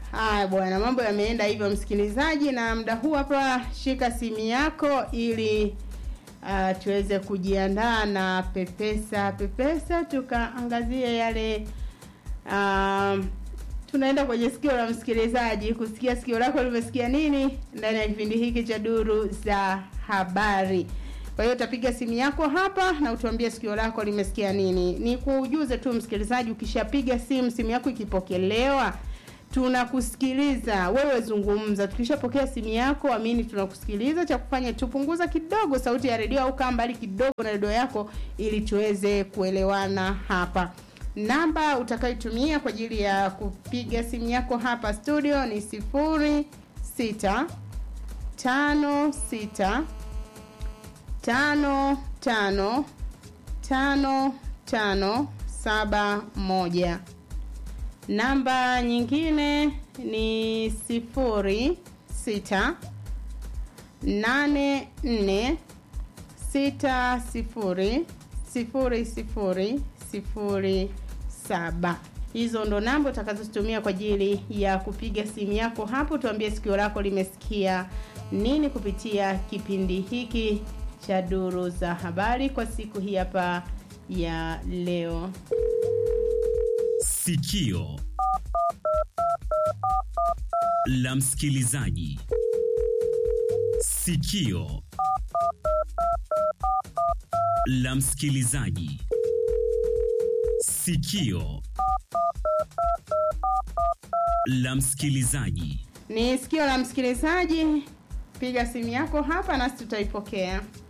Haya bwana, mambo yameenda hivyo msikilizaji, na muda huu hapa, shika simu yako ili uh, tuweze kujiandaa na pepesa pepesa, tukaangazie yale uh, tunaenda kwenye sikio la msikilizaji kusikia sikio lako limesikia nini ndani ya kipindi hiki cha duru za habari. Kwa hiyo utapiga simu yako hapa na utuambie sikio lako limesikia nini. Ni kuujuze tu msikilizaji, ukishapiga simu, simu yako ikipokelewa, tunakusikiliza wewe, zungumza. Tukishapokea simu yako, amini, tunakusikiliza. Cha kufanya tupunguza kidogo sauti ya redio au kaa mbali kidogo na redio yako, ili tuweze kuelewana hapa. Namba utakayotumia kwa ajili ya kupiga simu yako hapa studio ni sifuri sita tano sita tano tano tano tano saba moja. Namba nyingine ni sifuri sita nane nne sita sifuri sifuri sifuri sifuri saba. Hizo ndo namba utakazotumia kwa ajili ya kupiga simu yako hapo, tuambie sikio lako limesikia nini kupitia kipindi hiki cha duru za habari kwa siku hii hapa ya leo. Sikio la msikilizaji. Sikio la msikilizaji. Sikio la msikilizaji. Ni sikio la msikilizaji. Piga simu yako hapa nasi tutaipokea.